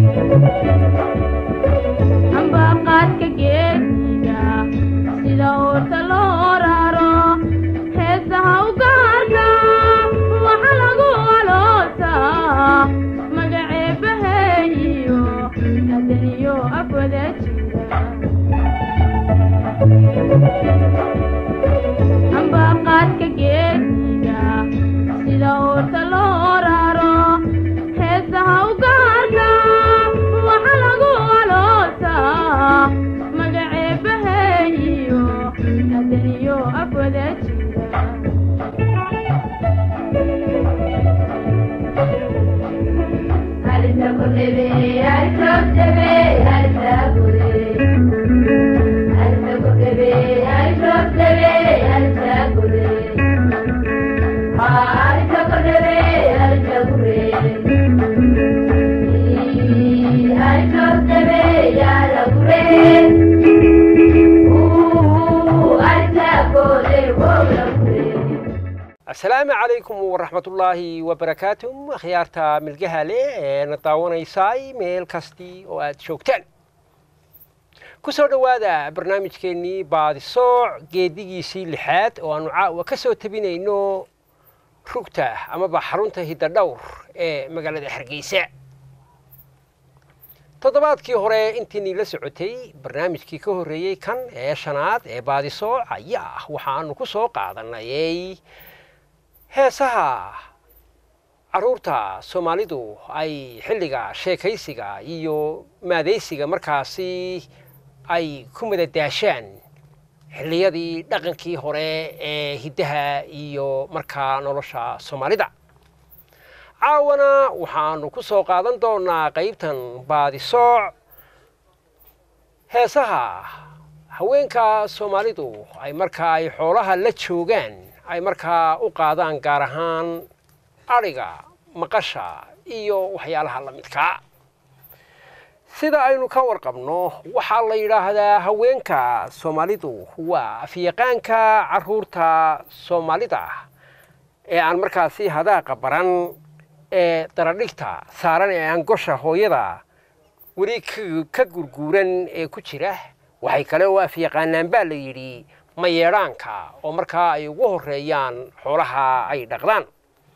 ambaqaadka geesiga sida oorta loo raro heesaha u gaarka waxa lagu aloosaa magaceebaheeyo adaniyo afwada jira ambaqaadka geesiga sida oorta loo raro heesaha u gaarka waxa lagu aloosaa magaceebaheeyo adaniyo afwada jira asalaamu calaykum waraxmatullaahi wabarakaatuh akhyaarta milgaha leh ee na daawanaysay meel kastii oo aad joogtaan ku soo dhowaada barnaamijkeennii baadisooc geedigiisii lixaad oo aanu caawa ka soo tabinayno rugta amaba xarunta hiddadhowr ee magaalada hargeysa toddobaadkii hore intiinii la socotay barnaamijkii ka horreeyey kan ee shanaad ee baadisooc ayaa ah waxaanu ku soo qaadanayay heesaha carruurta soomaalidu ay xilliga sheekaysiga iyo maadaysiga markaasi ay ku madadaashaan xilliyadii dhaqankii hore ee hiddaha iyo markaa nolosha soomaalida caawana waxaanu ku soo qaadan doonaa qaybtan baadisooc heesaha haweenka soomaalidu ay markaa ay xoolaha la joogaan ay markaa u qaadaan gaar ahaan adhiga maqasha iyo waxyaalaha la midkaa sida aynu ka warqabno waxaa la yidhaahdaa haweenka soomaalidu waa afyaqaanka carruurta soomaalida ee aan markaasi hadaaqa baran ee daradhigta saaran ee aan gosha hooyada weli ka gurguuran ee ku jira waxay kale oo afyaqaanaan baa la yidhi mayeedhaanka oo markaa ay ugu horreeyaan xoolaha ay dhaqdaan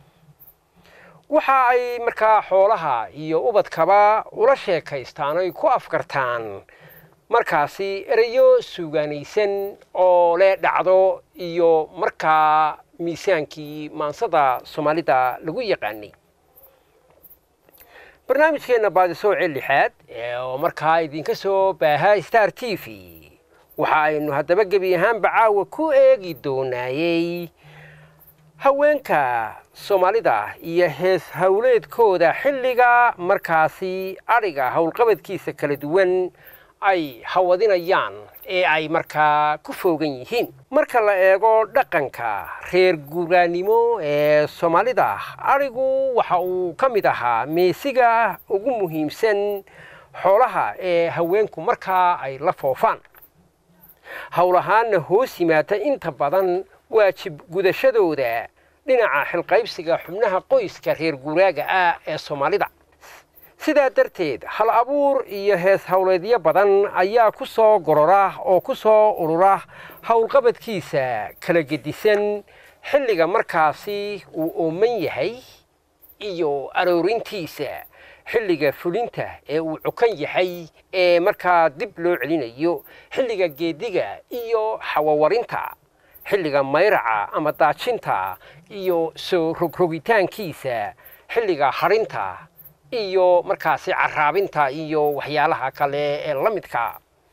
waxa ay markaa xoolaha iyo ubadkaba ula sheekaystaan oy ku afkartaan markaasi ereyo suugaanaysan oo le dhacdo iyo markaa miisaankii maansada soomaalida lagu yaqaanay barnaamijkeenna baadisooce lixaad oo markaa idinka soo baaha star t v waxa aynu haddaba gebi ahaanba caawa ku eegi doonaayey haweenka soomaalida iyo hees howleedkooda xilliga markaasi adhiga howlqabadkiisa kala duwan ay hawadinayaan ee ay markaa ku foogan yihiin marka la eego dhaqanka reer guuraanimo ee soomaalida adhigu waxa uu ka mid ahaa meesiga ugu muhiimsan xoolaha ee haweenku markaa ay la foofaan howlahaanna hoos yimaata inta badan waajib gudashadooda dhinaca xilqaybsiga xubnaha qoyska reer guuraaga ah ee soomaalida sidaa darteed hal abuur iyo hees howleedyo badan ayaa ku soo gorora oo ku soo urura howlqabadkiisa kala gedisan xilliga markaasi uu ooman yahay iyo aroorintiisa xilliga fulinta ee uu cukan yahay ee markaa dib loo celinayo xilliga geediga iyo xawawarinta xilliga mayraca ama daajinta iyo soo rogrogitaankiisa xilliga hadhinta iyo markaasi caraabinta iyo waxyaalaha kale ee la midka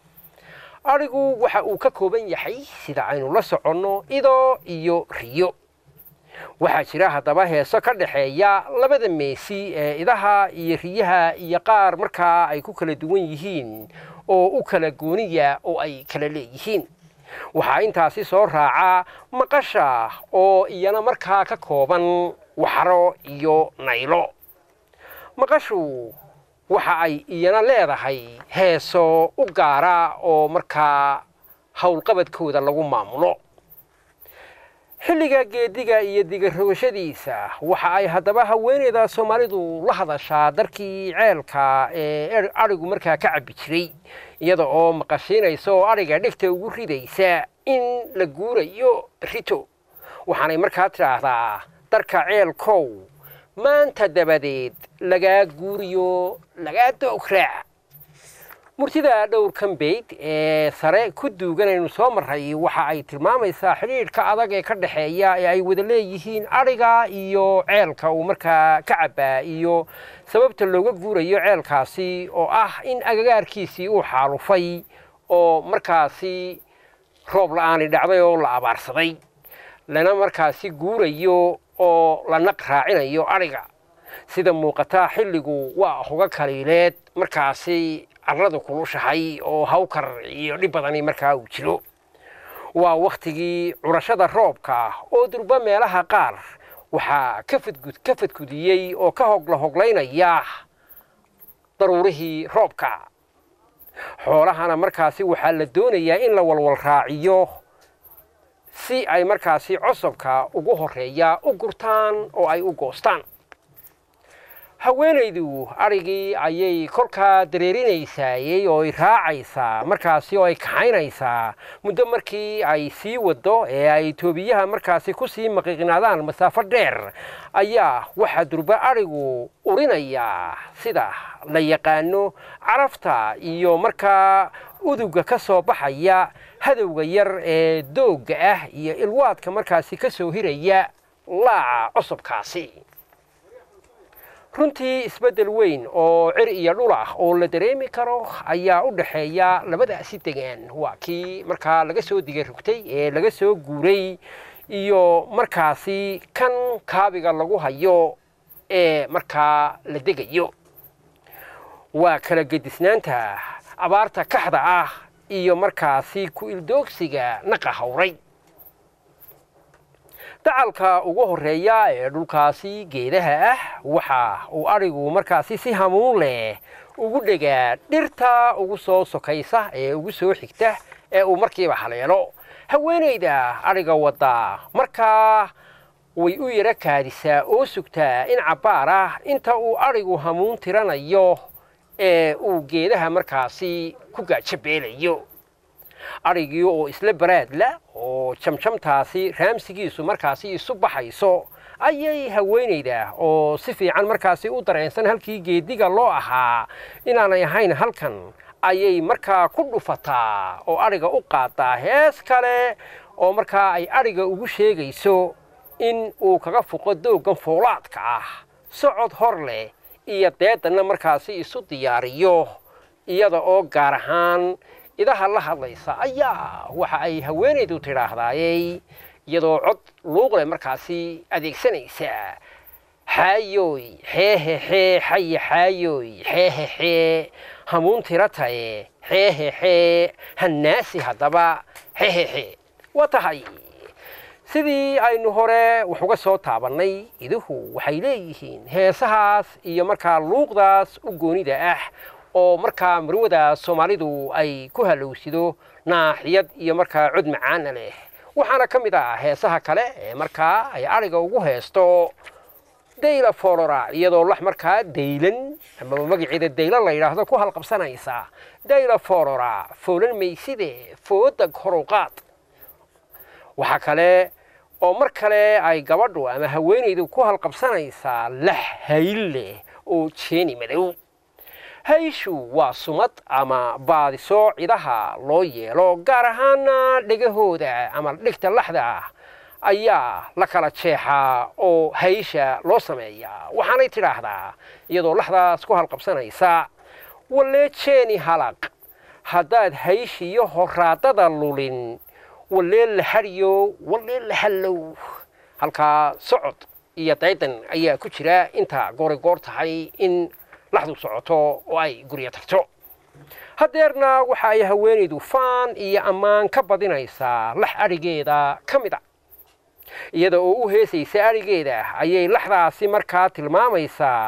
adhigu waxa uu ka kooban yahay sida aynu la soconno ido iyo riyo waxaa jira haddaba heeso ka dhexeeya labada meesi ee idaha iyo riyaha iyo qaar markaa ay ku kala duwan yihiin oo u kala gooniya oo ay kala leeyihiin waxaa intaasi soo raaca maqasha oo iyana markaa ka kooban waxro iyo naylo maqashu waxa ay iyana leedahay heeso u gaara oo markaa howlqabadkooda lagu maamulo xilliga geediga iyo digarogashadiisa waxa ay haddaba haweeneyda soomaalidu la hadashaa darkii ceelka ee adhigu markaa ka cabbi jiray iyada oo maqashiinaysa oo adhiga dhegta ugu ridaysa in la guurayo rito waxaanay markaa tidhaahdaa darka ceelkow maanta dabadeed lagaa guuriyo lagaa doograac murtida dhowrkan bayd ee sare ku duuganaynu soo marray waxa ay tilmaamaysaa xidhiidhka adag ee ka dhexeeya ee ay wada leeyihiin adhiga iyo ceelka uu markaa ka cabbaa iyo sababta looga guurayo ceelkaasi oo ah in agagaarkiisii uu xaalufay oo markaasi roob la-aani dhacday oo la abaarsaday lana markaasi guurayo oo la naq raacinayo adhiga sida muuqataa xilligu waa hoga kaliileed markaasi carradu kulushahay oo hawkar iyo dhib badani markaa uu jiro waa wakhtigii curashada roobka oo durba meelaha qaar waxaa ka fadgud ka fadgudiyey oo ka hogla hoglaynaya daruurihii roobka xoolahana markaasi waxaa la doonayaa in la walwal raaciyo si ay markaasi cosobka ugu horreeya u gurtaan oo ay u goostaan haweenaydu adhigii ayay kolkaa dareerinaysaayey oo ay raacaysaa markaasi oo ay kaxaynaysaa muddo markii ay sii waddo ee ay toobiyaha markaasi ku sii maqiiqnaadaan masaafo dheer ayaa waxaa durba adhigu urinayaa sida la yaqaano carafta iyo markaa uduga ka soo baxaya hadowga yar ee doogga ah iyo ilwaadka markaasi ka soo hiraya laaca cosobkaasi runtii isbeddel weyn oo cir iyo dhul ah oo la dareemi karo ayaa u dhexeeya labadaasi degaan waa kii markaa laga soo diga rugtay ee laga soo guuray iyo markaasi kan kaabiga lagu hayo ee markaa la degayo waa kala gedisnaanta abaarta kaxda ah iyo markaasi ku ildoogsiga naqa hawray dacalka ugu horreeya ee dhulkaasi geedaha ah waxa uu adhigu markaasi si hamuun leh ugu dhegaa dhirta ugu soo sokaysa ee ugu soo xigta ee uu markiiba haleelo haweenayda adhiga wadda markaa way u yaro kaadisaa oo sugtaa in cabbaar ah inta uu adhigu hamuun tiranayo ee uu geedaha markaasi ku gaajabeelayo adhigii oo isla baraadla oo jamjamtaasi raamsigiisu markaasi isu baxayso ayay haweenayda oo si fiican markaasi u dareensan halkii geediga loo ahaa inaanay ahayn halkan ayay markaa ku dhufataa oo adhiga u qaadaa hees kale oo markaa ay adhiga ugu sheegayso in uu kaga fuqo dooggan foolaadka ah socod hor leh iyo deedanna markaasi isu diyaariyo iyada oo gaar ahaan idaha la hadlaysa ayaa waxa ay haweenaydu tidhaahdaayey iyadoo cod luuqle markaasi adeegsanaysa xaayooy xeehexee xaye xaayooy xeehexee hamuun tira taye xeehexee hannaasi haddaba xehexe waa tahay sidii aynu hore wax uga soo taabannay iduhu waxay leeyihiin heesahaas iyo markaa luuqdaas u goonida ah oo markaa marwada soomaalidu ay ku halowsido naaxiyad iyo markaa cod macaana leh waxaana ka mid ah heesaha kale ee markaa ay adhiga ugu heesto dayla foolora iyadoo lax markaa daylan amaba magaceeda daylan la yidhaahdo ku halqabsanaysa dayla foolora foolan mayside foodag horuqaad waxaa kale oo mar kale ay gabadhu ama haweenaydu ku halqabsanaysaa lax hayl leh oo jeeni madow hayshu waa sumad ama baadiso cidaha loo yeelo gaar ahaana dhegahooda ama dhigta laxda ayaa la kala jeexaa oo haysha loo sameeyaa waxaanay tidhaahdaa iyadoo laxdaas ku halqabsanaysa wallee jeeni halaq haddaad hayshiyo horaadada lulin wallee la hadhiyo wallee la hallow halkaa socod iyo daydan ayaa ku jira inta goori goor tahay in laxdu socoto oo ay guryo tagto haddeerna waxa ay haweenaydu faan iyo ammaan ka badinaysaa lax adhigeeda ka mid a iyada oo u heesaysa adhigeeda ayay laxdaasi markaa tilmaamaysaa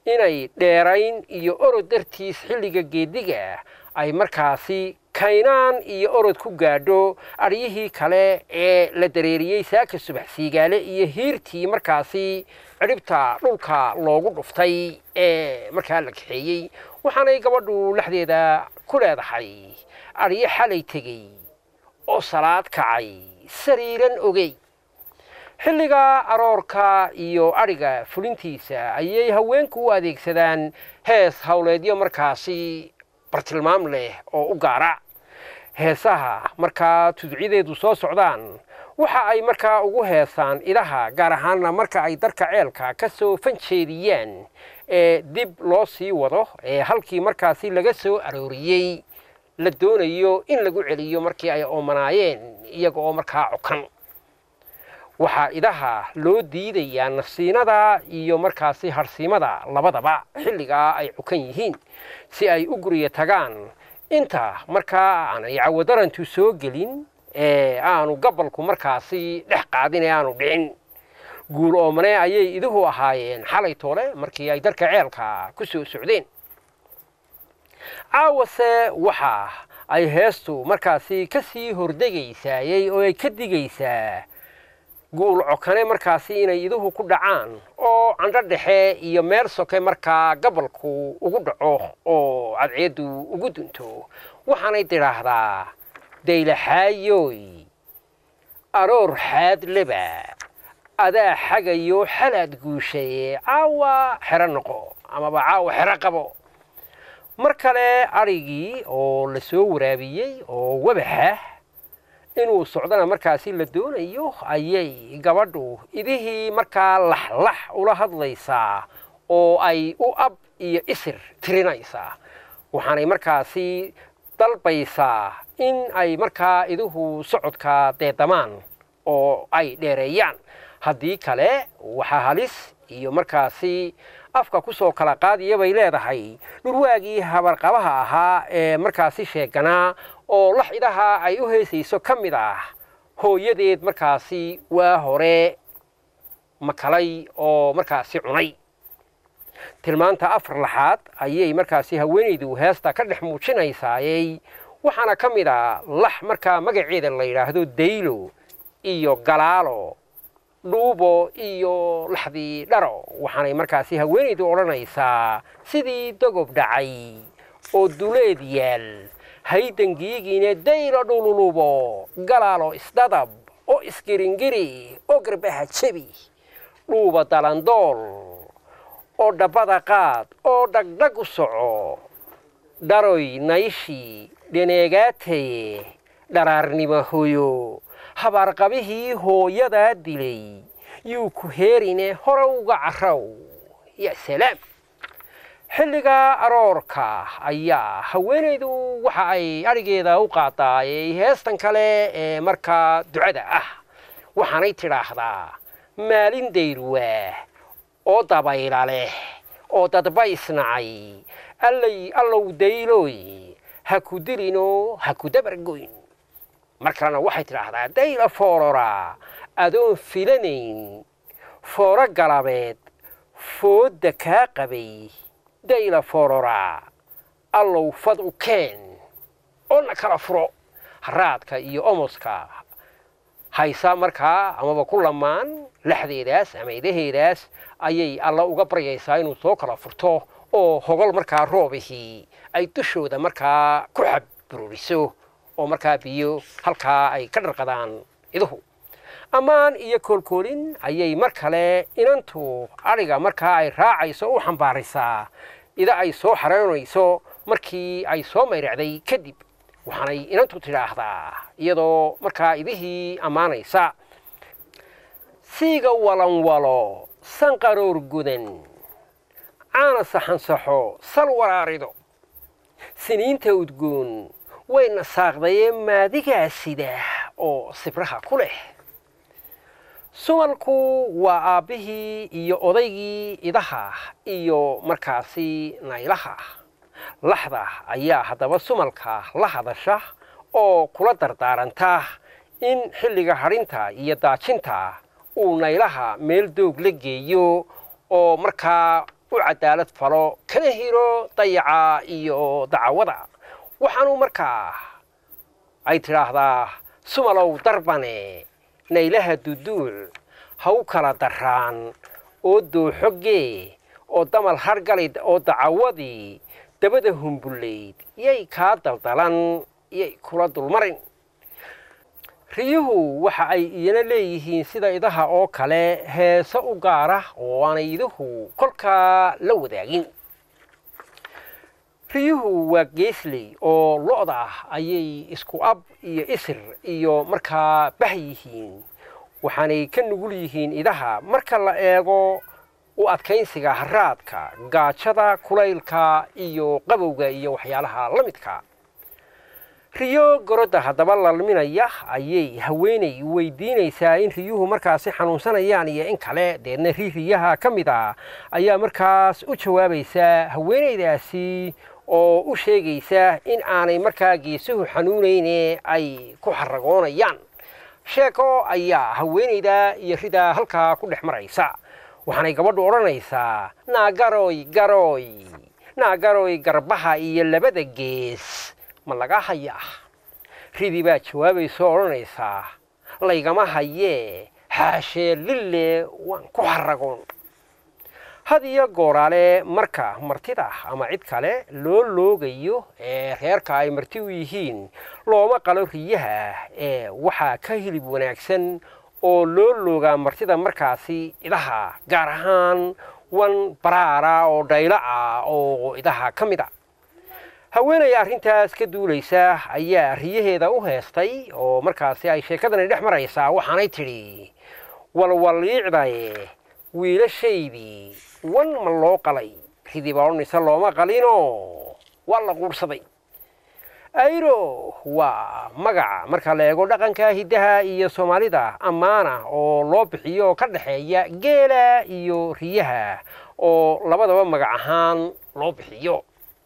inay dheerayn iyo orod dartiis xilliga geediga ay markaasi kaynaan iyo orod ku gaadho aryihii kale ee la dareeriyey saaka subax siigaale iyo hiirtii markaasi cidhibta dhulka loogu dhuftay ee markaa la kaxeeyey waxaanay gabadhu lexdeeda ku leedahay aryo xalay tegey oo salaad kacay sariiran ogey xilliga aroorka iyo adhiga fulintiisa ayay haweenku u adeegsadaan hees howleedyo markaasi bartilmaam leh oo u gaara heesaha markaa tudciyadeedu soo socdaan waxa ay markaa ugu heesaan idaha gaar ahaanna marka ay darka ceelka ka soo fanjeediyaan ee dib loo sii wado ee halkii markaasi laga soo arooriyey la doonayo in lagu celiyo markii ay oomanaayeen iyaga oo markaa cokan waxaa idaha loo diidayaa nafsiinada iyo markaasi harsiimada labadaba xilligaa ay cukan yihiin si ay u guriya tagaan inta markaa aanay cawadarantu soo gelin ee aanu gabalku markaasi dhex qaadin ee aanu dhicin guul oomane ayay iduhu ahaayeen xalay toole markii ay darka ceelka ku soo socdeen caawase waxa ay heestu markaasi ka sii hordegaysaayey oo ay ka digaysaa guul cokane markaasi inay iduhu ku dhacaan oo candho dhexe iyo meel soke markaa gabalku ugu dhaco oo cadceeddu ugu dunto waxaanay tidhaahdaa daylaxaayoy aroor xaad leba adaa xagayo xalaad guushaye caawa xero noqo amaba caawa xero qabo mar kale adrhigii oo la soo waraabiyey oo wabaxa inuu socdana markaasi la doonayo ayay gabadhu idihii markaa laxlax ula hadlaysaa oo ay u ab iyo isir tirinaysaa waxaanay markaasi dalbaysaa in ay markaa iduhu socodka deedamaan oo ay dheereeyaan haddii kale waxaa halis iyo markaasi afka ku soo kala qaadiya bay leedahay dhurwaagii habarqabaha ahaa ee markaasi sheeganaa oo lax idaha ay u heesayso ka mid ah hooyadeed markaasi waa hore makalay oo markaasi cunay tilmaanta afar laxaad ayay markaasi haweenaydu heesta ka dhex muujinaysaayey waxaana ka mid a lax markaa magaceeda la yidhaahdo daylo iyo galaalo dhuubo iyo laxdii dharo waxaanay markaasi haweenaydu odhanaysaa sidii dogob dhacay oo duleed yaal haydangiigiina daylo dhululubo galaalo isdadab oo isgiringiri oo garbaha jebi dhuuba dalandool oo dhabbada qaad oo dhagdhag u soco dharoy nayshi dhaneegaataye dharaarnimo hoyo habaarqabihii hooyadaa dilay yuu ku heerine hore uga carrow ya salaam xilliga aroorka ayaa haweenaydu waxa ay adhigeeda u qaadaayey heestan kale ee markaa ducada ah waxaanay tidhaahdaa maalin dayruwaa oo dabayla leh oo dadba isnacay allay allow daylooy ha ku dilinoo ha ku dabargoyn mar kalena waxay tidhaahdaa dayla foorora adoon filanayn fooro galabeed foodda kaa qabay dayla foorora allow fad u keen oo na kala furo haraadka iyo omoska haysa markaa amaba ku lamaan laxdeedaas ama idaheedaas ayay alla uga baryaysaa inuu soo kala furto oo hogol markaa roobihii ay dushooda markaa ku xabruuriso oo markaa biyo halkaa ay ka dharqadaan iduhu ammaan iyo koolkoolin ayay mar kale inantu adhiga markaa ay raacayso u xambaaraysaa ida ay soo xareynayso markii ay soo mayracday kadib waxaanay inantu tidhaahdaa iyadoo markaa idihii ammaanaysa siiga walanwalo sanqaroor gudan caana saxansaxo sal waraarido siniinta udgoon wayna saaqdayee maadigaa sida oo sibraha ku leh sumalku waa aabbihii iyo odaygii idaha iyo markaasi naylaha laxda ayaa haddaba sumalka la hadasha oo kula dardaaranta in xilliga hadhinta iyo daajinta uu naylaha meel doog la geeyo oo markaa u cadaalad falo kana hiro dayaca iyo dacwada waxaanu markaa ay tidhaahdaa sumalow darbane naylaha duduuc ha u kala daraan oo dooxogee oo damal hargalid oo dacawadii dabada humbullayd yay kaa daldalan yay kula dulmarin riyuhu waxa ay iyana leeyihiin sida idaha oo kale heese u gaara oo aanay iduhu kolkaa la wadaagin riyuhu waa geesley oo lo-da ah ayay isku ab iyo isir iyo markaa bah yihiin waxaanay ka nugul yihiin idaha marka la eego u adkaynsiga haraadka gaajada kulaylka iyo qabowga iyo waxyaalaha la midka riyo gorodda haddaba lalminaya ayay haweenay weydiinaysaa in riyuhu markaasi xanuunsanayaan iyo in kale deedna ri riyaha ka mid a ayaa markaas u jawaabaysaa haweenaydaasi oo u sheegaysa in aanay markaa geesuhu xanuunayne ay ku xaragoonayaan sheeko ayaa haweenayda iyo ridaa halkaa ku dhex maraysa waxaanay gabadhu odhanaysaa naagaroy garoy naagaroy garbaha iyo labada gees ma laga hayaa ridii baa jawaabaysa oo odhanaysaa laygama hayee xaashee lille waan ku xaragoon had iyo gooraale marka martida ama cid kale loo loogayo ee reerka ay marti u yihiin looma qalo riyaha ee waxaa ka hilib wanaagsan oo loo loogaa martida markaasi idaha gaar ahaan wan baraara oo dhaylo ah oo idaha ka mid a haweenay arrintaas ka duulaysa ayaa riyaheeda u heestay oo markaasi ay sheekadani dhex maraysaa waxaanay tidhi walwaliicdaye wiilashaydii wan ma loo qalay ridii baa odhanaysa looma qalinoo waa la quurhsaday ayro waa magaca marka la eego dhaqanka hiddaha iyo soomaalida ammaana oo loo bixiyo oo ka dhexeeya geela iyo riyaha oo labadaba magac ahaan loo bixiyo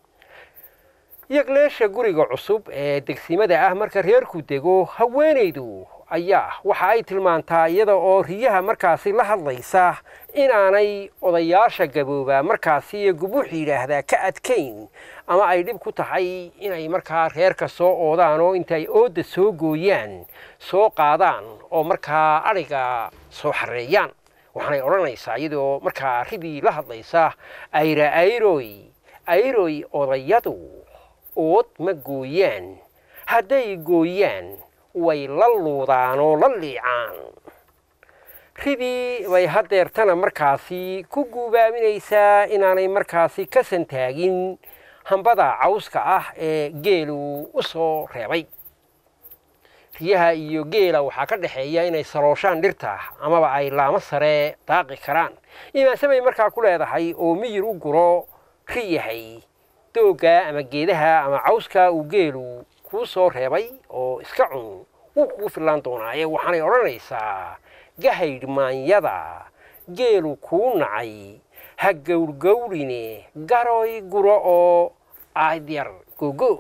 yagleesha guriga cusub ee degsimada ah marka reerku dego haweenaydu ayaa waxa ay tilmaantaa iyada oo riyaha markaasi la hadlaysa inaanay odayaasha gaboobaa markaasi iyo gubuux yidhaahdaa ka adkayn ama ay dhib ku tahay inay markaa reerka soo oodaan oo intay ooda soo gooyaan soo qaadaan oo markaa adhiga soo xareeyaan waxaanay odhanaysaa iyadoo markaa ridii la hadlaysa ayra ayroy ayroy odayadu ood ma gooyaan hadday gooyaan way la luudaan oo la liicaan ridii bay haddeertana markaasi ku guubaaminaysaa inaanay markaasi ka santaagin hambada cawska ah ee geelu u soo reebay riyaha iyo geela waxaa ka dhexeeya inay salooshaan dhirta amaba ay laamo sare daaqi karaan imaanse bay markaa ku leedahay oo miyir u guro ri yahay doogga ama geedaha ama cawska uu geelu kuu soo reebay oo iska cun wuu kugu fillaan doonaaye waxaanay odhanaysaa gahaydh maanyada geelu kuu nacay ha gowrgowrine garoy guro oo aadyar gogo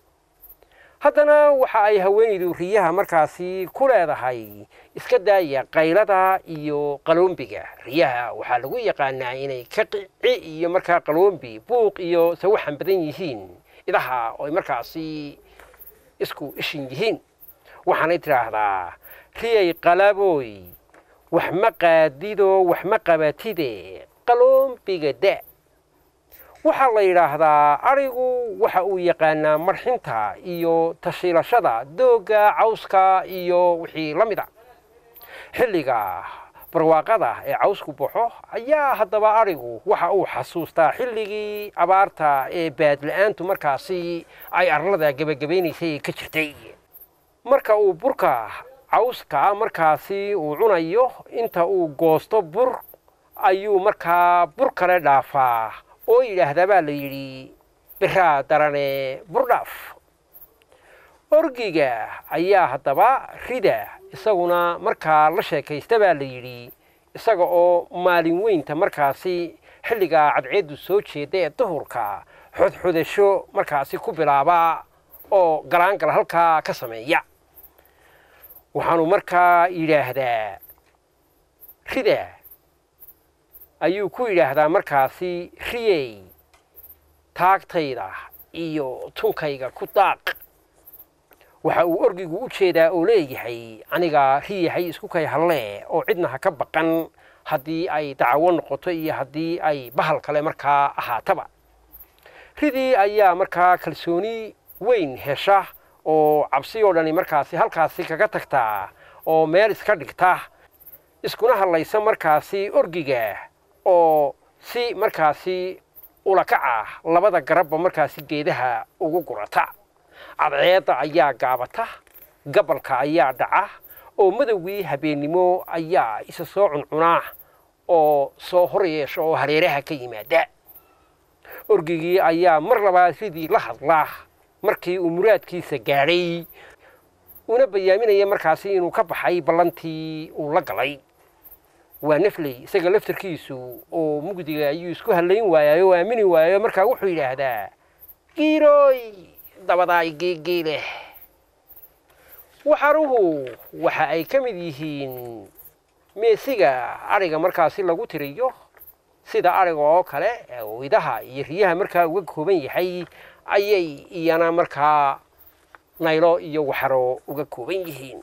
haddana waxa ay haweenaydu riyaha markaasi ku leedahay iska daaya qaylada iyo qaloombiga riyaha waxaa lagu yaqaanaa inay ka qici iyo markaa qaloombi buuq iyo sawaxan badan yihiin idaha oo ay markaasi isku ishin yihiin waxaanay tidhaahdaa riyay qalabooy wax ma qaadido wax ma qabatide qaloombiga da waxaa la yidhaahdaa adhigu waxa uu yaqaanaa marxinta iyo tashiilashada doogga cawska iyo wixii la mid a xilliga barwaaqada ee cawsku baxo ayaa haddaba adhigu waxa uu xasuustaa xilligii abaarta ee baadla-aantu markaasi ay arlada gebagabaynaysay ka jirtay marka uu burka cawska markaasi uu cunayo inta uu goosto bur ayuu markaa bur kale dhaafaa oo yidhaahdaa baa la yidhi biraa darane burdhaaf orgiga ayaa haddaba rida isaguna markaa la sheekaysta baa la yidhi isaga oo maalin weynta markaasi xilligaa cadceeddu soo jeeda ee duhurka xodxodasho markaasi ku bilaaba oo galaangala halkaa ka sameeya waxaanu markaa yidhaahdaa rida ayuu ku yidhaahdaa markaasi riyey taagtayda iyo tunkayga ku daaq waxa uu orgigu u jeedaa oo leeyahay aniga riyahay isku kay hallee oo cidna ha ka baqan haddii ay dacawo noqoto iyo haddii ay bahal kale markaa ahaataba ridii ayaa markaa kalsooni weyn hesha oo cabsi oo dhani markaasi halkaasi kaga tagtaa oo meel iska dhigta iskuna hadlaysa markaasi orgiga oo si markaasi ulakaca labada garabba markaasi geedaha ugu gurata cadceedda ayaa gaabata gabalka ayaa dhaca oo madowgii habeennimo ayaa isa soo cuncunaa oo soo hor yeesha oo hareeraha ka yimaada orgigii ayaa mar labaad ridii la hadla markii uu muraadkiisa gaadhay una bayaaminaya markaasi inuu ka baxay ballantii uu la galay waa nafley isaga laftarkiisu oo mugdiga ayuu isku hallayn waayay oo aamini waayo markaa wuxuu yidhaahdaa giirooy dabadaay geegeeleh waxaruhu waxa ay ka mid yihiin meesiga adhiga markaasi lagu tiriyo sida adhiga oo kale idaha iyo riyaha markaa uga kooban yahay ayay iyana markaa naylo iyo waxaro uga kooban yihiin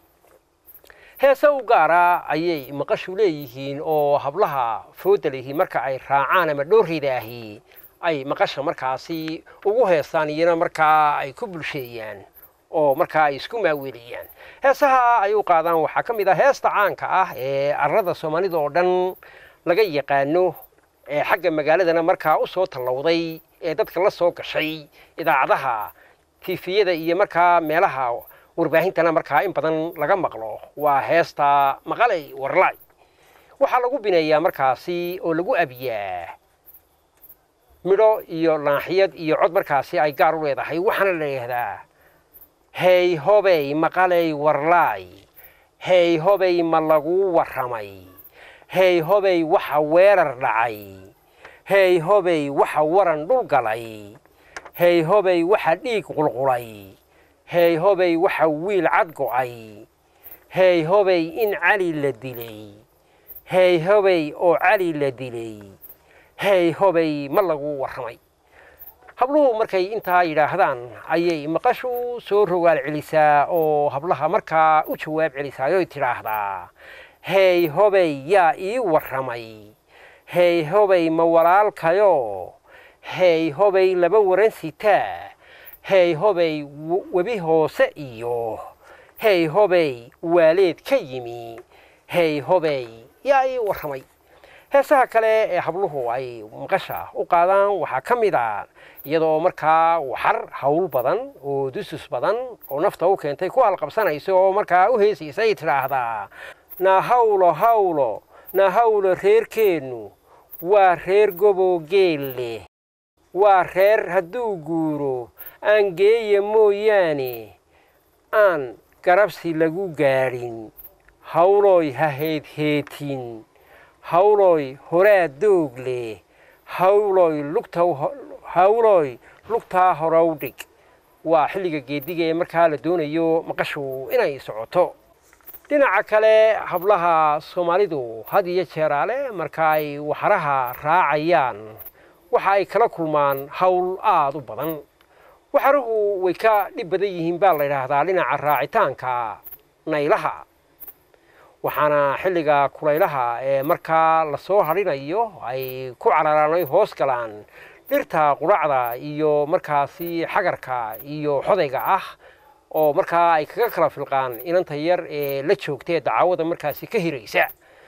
heese u gaara ayay maqashu leeyihiin oo hablaha fooda lihi marka ay raacaan ama dhoorrida ahi ay maqasha markaasi ugu heesaan iyana markaa ay ku bulsheeyaan oo markaa ay isku maaweeliyaan heesaha ay u qaadaan waxaa ka mid ah heesta caanka ah ee arrada soomaalida oo dhan laga yaqaano ee xagga magaaladana markaa u soo tallowday ee dadka la soo gashay idaacadaha tifiyada iyo markaa meelaha warbaahintana markaa in badan laga maqlo waa heesta maqalay warlay waxaa lagu bineeyaa markaasi oo lagu abiyaa midho iyo laaxiyad iyo cod markaasi ay gaar u leedahay waxaana la yidhaahdaa hey hobey maqalay warlaay hey hobey ma laguu warramay hey hobey waxa weerar dhacay hey hobey waxa waran dhul galay hey hobey waxa dhiig qulqulay hey hobey waxa wiil cad go'ay hey hobey in cali la dilay hey hobey oo cali la dilay hey hobey ma lagu warramay habluhu markay intaa yidhaahdaan ayay maqashu soo rogaal celisaa oo hablaha markaa u jawaab celisaayoy tidhaahdaa hey hobey yaa ii warramay hey hobey ma walaalkayo hey hobey laba waran sitaa hey hobey webi hoose iyo hey hobey waaleed ka yimi hey hobey yaa ii warramay heesaha kale ee habluhu ay maqasha u qaadaan waxaa ka mid a iyadoo markaa waxar hawl badan oo dusus badan oo nafta u keentay ku halqabsanaysa oo markaa u heesaysay tidhaahdaa na hawlo hawlo na hawlo reerkeennu waa reer goboo geel leh waa reer hadduu guuro aan geeya mooyaane aan garabsi lagu gaadhin hawlooy ha heedheetin hawlooy horaa doog leh hawlooy lugta hawlooy lugtaa horow dhig waa xilliga geediga ee markaa la doonayo maqashu inay socoto dhinaca kale hablaha soomaalidu had iyo jeeraale marka ay waxaraha raacayaan waxa ay kala kulmaan hawl aada u badan waxaruhu way ka dhib badan yihiin baa la yidhaahdaa dhinaca raacitaanka naylaha waxaana xilliga kulaylaha ee markaa lasoo hadhinayo ay ku cararaanay hoos galaan dhirta quracda iyo markaasi xagarka iyo xodayga ah oo markaa ay kaga kala filqaan inanta yar ee la joogtae dacawada markaasi ka hiraysa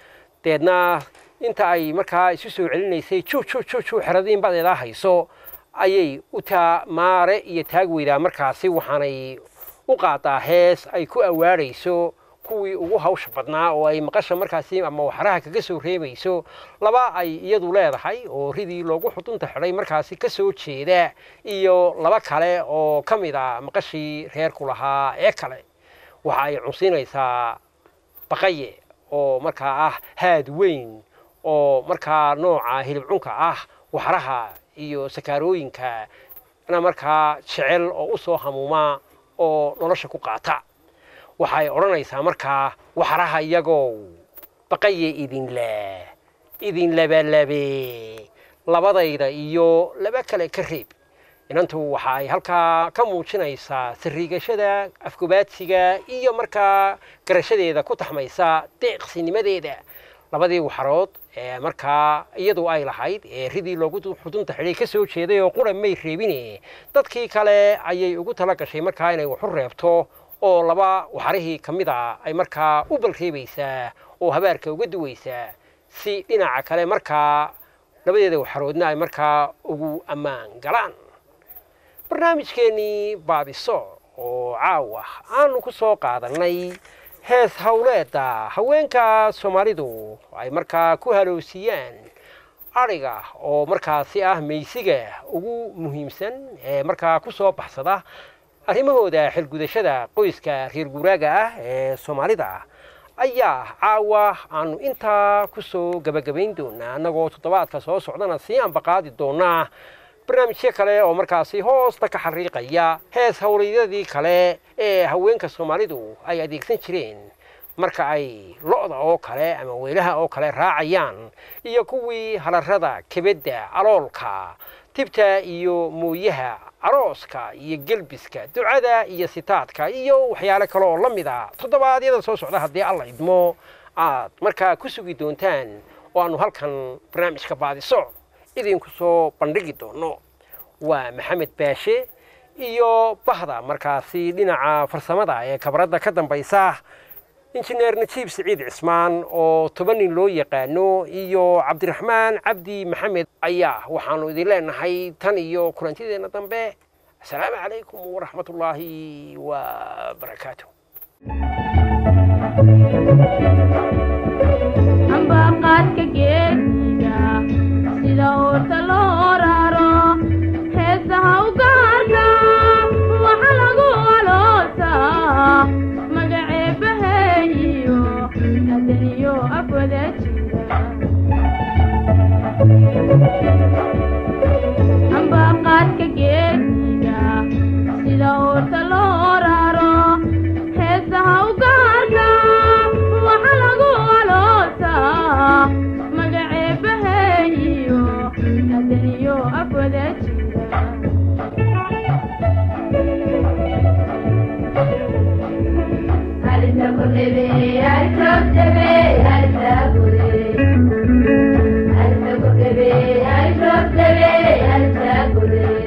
deedna inta ay markaa isu soo celinaysay ju ju ju ju xeradiin badeedaa hayso ayay u taa maare iyo taag weydaa markaasi waxaanay u qaadaa hees ay ku awaadhayso kuwii ugu hawsha badnaa oo ay maqasha markaasi ama waxaraha kaga soo reebayso laba ay iyadu leedahay oo ridii loogu xudunta xidhay markaasi ka soo jeeda iyo laba kale oo ka mid a maqashii reerku lahaa ee kale waxa ay cunsiinaysaa baqaye oo markaa ah haad weyn oo markaa nooca hilib cunka ah waxraha iyo sakaarooyinka na markaa jecel oo u soo hamuuma oo nolosha ku qaata waxay odhanaysaa markaa waxraha iyagow baqaye idin leh idin labalabe labadayda iyo laba kale ka reeb inantu waxa ay halkaa ka muujinaysaa sariigashada afgobaadsiga iyo markaa garashadeeda ku taxmaysa deeqsinimadeeda labadii waxarood ee markaa iyadu ay lahayd ee ridii loogu xudunta xidhay ka soo jeeday oo qura may reebine dadkii kale ayay ugu tala gashay markaa inay waxu reebto oo laba waxarihii ka mid a ay markaa u balreebaysaa oo habaarka uga duwaysaa si dhinaca kale markaa labadeeda waxaroodna ay markaa ugu ammaan galaan barnaamijkeennii baabiso oo caawa aanu ku soo qaadannay hees howleedda haweenka soomaalidu ay markaa ku haloosiyaan adhiga oo markaasi ah maysiga ugu muhiimsan ee markaa ku soo baxsada arrimahooda xilgudashada qoyska reer guuraaga ah ee soomaalida ayaa caawa aanu intaa ku soo gebagabayn doonaa annagoo toddobaadka soo socdana sii ambaqaadi doonaa barnaamijyo kale oo markaasi hoosta ka xariiqaya hees howleedyadii kale ee haweenka soomaalidu ay adeegsan jireen marka ay lo-da oo kale ama weylaha oo kale raacayaan iyo kuwii halarada kebedda aloolka tibta iyo mooyaha arooska iyo gelbiska ducada iyo sitaadka iyo waxyaale kale oo la mid a toddobaadyada soo socda haddii alla idmo aad markaa ku sugi doontaan oo aanu halkan barnaamijka baadiso idinku soo bandhigi doono waa maxamed baashe iyo bahda markaasi dhinaca farsamada ee kabradda ka dambaysa injineer najiib siciid cismaan oo toban nin loo yaqaano iyo cabdiraxmaan cabdi maxamed ayaa waxaanu idin leenahay tan iyo kulantideenna dambe asalaamu calaykum waraxmat ullaahi wa barakaatu ambaqaadka geesiga sida uurta loo raro heesaha u gaarka waxa lagu aloosaa magaceebaheeyo adaniyo afwada jira ambaqaadka geesiga sida uurta loo raro heesaha u gaarka waxa lagu aloosaa magaceebaheeyo adaniyo afwada jira Alisa kudebe, alisa kudebe, alisa kudebe. Alisa kudebe, alisa kudebe, alisa kudebe.